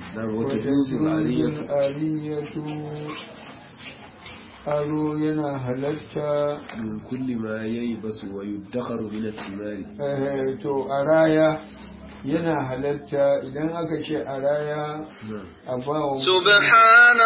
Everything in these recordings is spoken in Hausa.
نعم وتجوز العارية الآلية aro yana halatta من كل ما ييبس ويدخر من الثمار eh, to a raya yana halatta idan aka ce a raya نعم a ba wa سبحان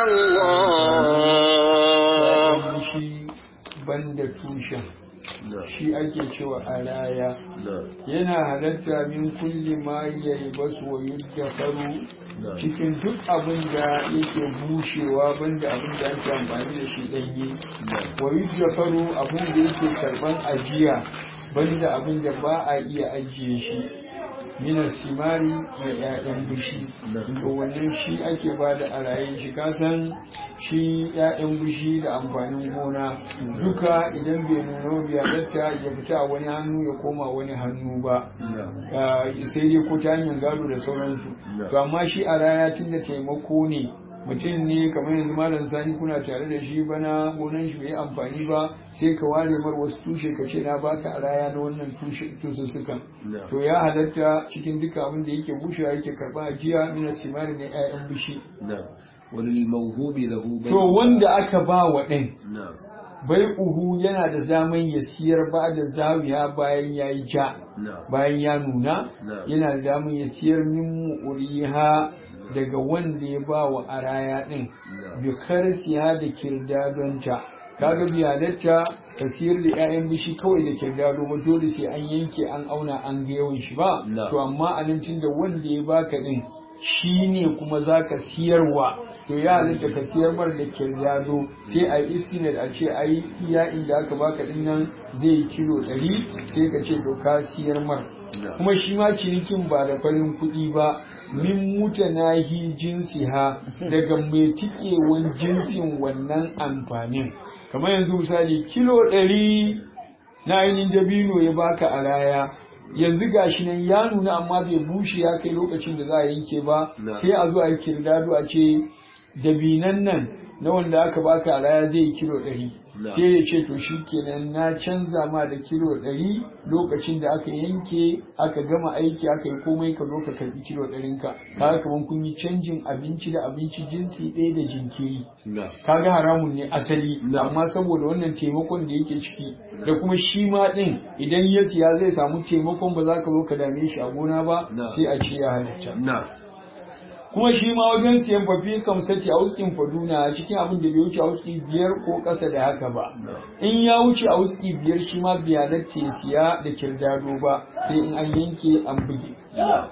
الله shi banda tushen نعم shi ake cewa a raya نعم yana halatta min kulli ma yayi basu wa yuddakaru نعم cikin duk abin da yake bushewa banda abin da ake amfani da shi ɗanye نعم wa yuddakaru abin da yake karban ajiya banda abin da ba a iya ajiye shi minar simari da 'ya'yan bishi to wannan shi ake ba da a raye shi kasan shi 'ya'yan bishi da amfanin gona duka idan bai nuna biya datta ya fita a wani hannu ya koma wani hannu ba نعم Ah, sai dai ko ta hanyar gado da sauransu Yeah. to amma shi a raya tun da taimako ne mutum ne kamar yanzu malam sani kuna tare da shi bana gonan shi bai yi amfani ba sai ka ware mar wasu tushe ka ce na baka a raya na wannan tushe tusussukan نعم to ya halatta cikin duka abin da yake bushewa yake karba ajiya mina simari na 'ya'yan bishi نعم وللموهوب له بيع to wanda aka ba wa ɗin نعم bai uhu yana da zaman ya siyar ba da zawiya bayan ya yi ja نعم bayan ya nuna Na'am. yana da damar ya siyar min mu'uriha daga wanda ya ba wa araya din Na'am. bi kharsiha da kirdadonta kaga biyalatta ka siyar da 'ya'yan bishi kawai da kirdado ba dole sai an yanke an auna an ga yawan shi ba Na'am. to amma a nan da wanda ya baka din shi ne kuma za ka siyarwa to ya halitta ka siyar mar da kirdado sai a yi istinad a ce ai iya inda aka baka din nan zai yi kilo ɗari sai ka ce to ka siyar mar Na'am. kuma shi ma cinikin ba da farin kuɗi ba min mutanahi jinsi ha daga mai tikewan jinsin wannan amfanin kamar yanzu misali kilo ɗari na ainihin dabino ya baka a raya yanzu gashi nan ya nuna amma bai bushe ya kai lokacin da za a yanke ba Na. sai a zo a yi kirdado a ce dabinan nan na wanda aka baka a raya zai yi kilo ɗari Na. sai ya ce to shi kenan na canza ma da kilo ɗari lokacin da aka yanke aka gama aiki aka yi komai ka zo ka karbi kilo ɗarinka kaga kamar kun yi canjin abinci da abinci jinsi ɗaya da jinkiri نعم kaga haramun ne asali Na. amma saboda wannan taimakon da yake ciki da kuma shi ma din idan ya siya zai samu taimakon ba za ka zo ka dame shi a gona ba Na. sai a ce ya halitta نعم kuma shi ma wajen siyan fafi kamsati a wuskin faduna cikin abin da bai wuce a wuski biyar ko ƙasa da haka ba نعم in ya wuce a wuski biyar shi ma biyanatta ya siya da kirdado ba sai in an yanke an buge نعم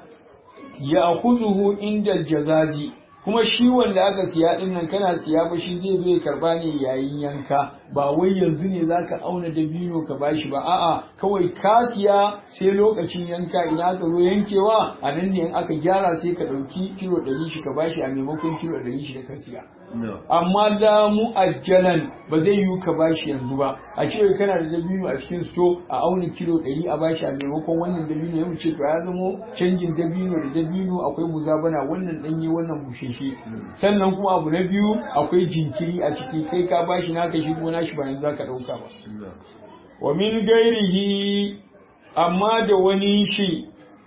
ya kuzuhu inda jazazi kuma shi wanda aka siya din nan kana siya ba shi zai zo ya karba ne yayin yanka ba wai yanzu ne zaka auna dabino ka bashi ba a'a kawai ka siya sai lokacin yanka ina aka zo yankewa a nan ne in aka gyara sai ka dauki kilo 100 shi ka bashi a maimakon kilo 100 shi da ka siya نعم amma la mu'ajjalan ba zai yiwu ka bashi yanzu ba a ce kana da dabino a cikin sto a auna kilo 100 a bashi a maimakon wannan dabino ya ce to ya zamo canjin dabino da dabino akwai muzabana wannan danye wannan busheshe sannan kuma abu na biyu akwai jinkiri a ciki kai ka bashi naka shi kuma nashi ba yanzu zaka dauka ba نعم wa min gairihi amma da wani shi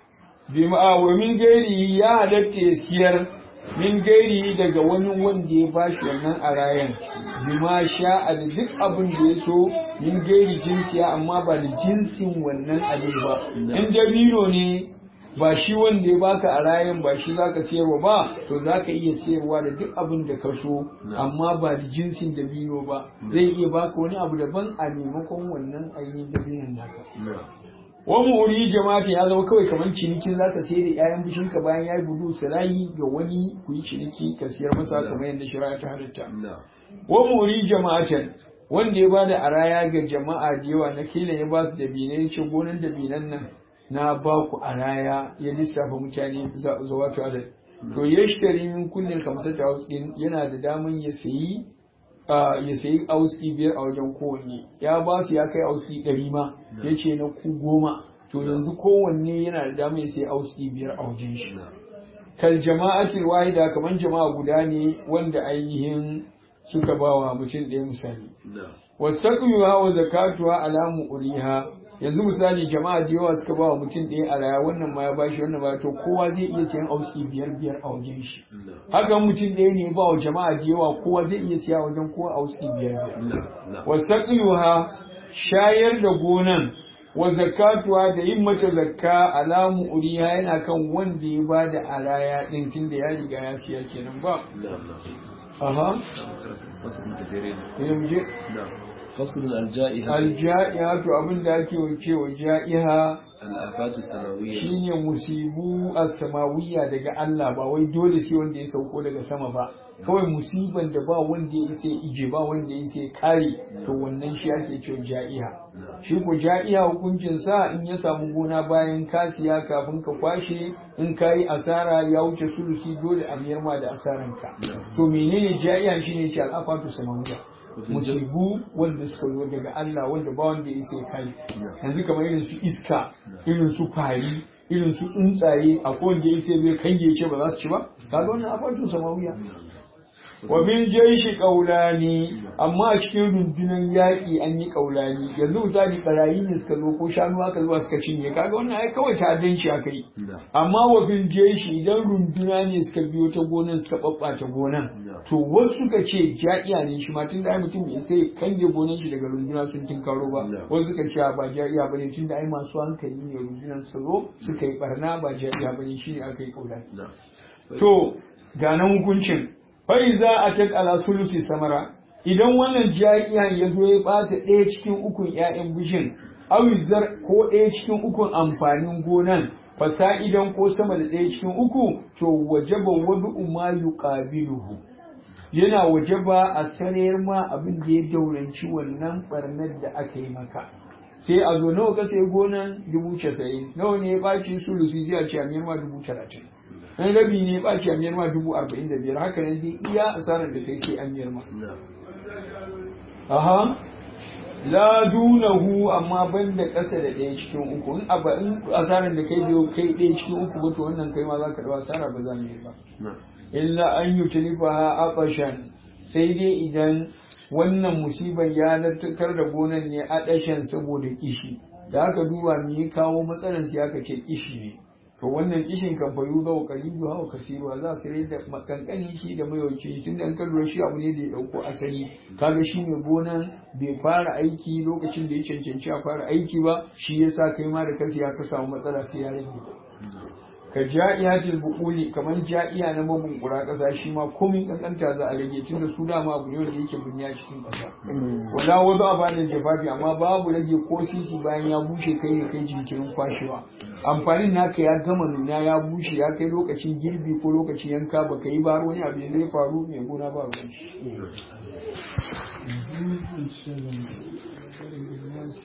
bima wa min gairihi ya halatta ya siyar min gairihi daga wani wanda ya bashi wannan a rayan bima sha a da duk abin da ya so min gairi jinsiya amma ba da jinsin wannan abin ba in dabino ne ba shi wanda ya baka a rayan ba shi zaka siyarwa ba to zaka iya siyarwa da duk abin da ka so amma ba da jinsin dabino ba zai iya baka wani abu daban a maimakon wannan ainihin dabinon naka نعم wa muri jama'ata ya zama kawai kamar cinikin zaka sayar da 'ya'yan bishinka bayan ya yi gudu sirayi ga wani ku yi ciniki ka siyar masa kamar yadda shari'a ta halitta نعم wa muri jama'atan wanda ya bada araya ga jama'a da yawa na kila ya ba su dabinai ya ce gonan dabinan nan na ba ku araya ya lissafa mutane za wato adad to ya shitari min kullum kamsar ta din yana da daman ya sayi a, ya sayi auski biyar a wajen kowanne ya ba su ya kai auski ɗari ma ya ce na ku goma to yanzu kowanne yana da daman ya sayi auski biyar a wajen shi نعم kal jama'atul wahida kaman jama'a guda ne wanda ainihin suka ba wa mutum ɗaya misali نعم wasaqiyuha wa zakatuha ala mu'riha yanzu misali jama'a da yawa suka ba wa mutum ɗaya a raya wannan ma ya bashi wannan ma to kowa zai iya siyan auski biyar biyar a wajen shi hakan mutum ɗaya ne ba wa jama'a da yawa kowa zai iya siya wajen kowa auski biyar biyar wasaqiluha shayar da gonan wa zakatuwa da yin mata zakka alamu uriya yana kan wanda ya ba da araya din tunda ya riga ya siya kenan ba aha yanzu فصل الجائحة alja'iha to abin da ake cewa ja'iha الآفات السماوية shine musibu as-samawiyya daga Allah ba wai dole sai wanda ya sauko daga sama ba kawai musiban da ba wanda ya isa ya ije ba wanda ya isa ya kare to wannan shi ake cewa ja'iha shi ko ja'iha hukuncin sa in ya samu gona bayan ka siya kafin ka kwashe in kayi asara ya wuce sulusi dole a biyar ma da asaran ka to menene ja'iha shine ce al-afatu samawiyya musibu wanda suka zo daga Allah wanda ba wanda ya sai kai yanzu kamar irin su iska irin su fari irin su tsuntsaye a wanda ya sai bai kange ce ba za su ci ba kaga wannan afatun samawiya wa min jaishi qaulani amma a cikin rundunar yaƙi an yi qaulani yanzu misali barayi ne suka zo ko shanu aka zuwa suka cinye kaga wannan ai kawai ta'addanci aka yi amma wa bin jaishi idan runduna ne suka biyo ta gonan suka babbata gonan to wasu suka ce ja'iya ne shi ma tun da ai mutum bai sai kange gonan shi daga runduna sun tinkaro ba wasu suka ce ba ja'iya bane tun da ai masu hankali ne rundunan suka zo suka yi barna ba ja'iya bane shine aka yi qaulani to ga nan hukuncin fai za a ta ala sulusi samara idan wannan ja'iya ya zo ya bata ɗaya cikin ukun ƴaƴan bishin awizar ko ɗaya cikin ukun amfanin gonan fasa'idan ko sama da ɗaya cikin uku to wajaba wadu ma yuqabiluhu yana wajaba a sarayar ma abin da ya dauranci wannan barnar da aka yi maka sai a zo nawa ka sai gonan dubu casa'in nawa ne ya ɓaci sulusi sai a ce a miyar ma dubu talatin in rabi ne ba ce amiyar ma dubu arba'in da biyar haka nan dai iya asarar da kai sai amiyar ma aha la dunahu amma ban da ƙasa da ɗaya cikin uku in aba in asarar da kai biyo kai ɗaya cikin uku ba to wannan kai ma za ka ɗau asara ba za mu yi ba illa an yi tulifa aqashan sai dai idan wannan musibar ya lantarkar da gonan ne adashan saboda kishi da aka duba me ya kawo matsalar sai aka ce kishi ne to wannan kishin kan fayu ga kalibu hawa kasiru za su rai da makankanin shi da mayawanci tun da an kallo shi abu ne da ya dauko asali kaga shi mai gonan bai fara aiki lokacin da ya cancanci a fara aiki ba shi yasa kai ma da kansa ya ka samu matsala sai ya rage ka ja'iyatul buquli kaman ja'iya na mabunkura kasa shi ma komin kankanta za a rage tun da su dama abu ne wanda yake bunya cikin kasa wala wazo a bani jafafi amma babu rage ko sisi bayan ya bushe kai ne kai jinkirin kwashewa amfanin naka ya gama nuna ya bushe ya kai lokacin girbi ko lokacin yanka baka yi ba wani abu da ya faru mai gona ba ruwan shi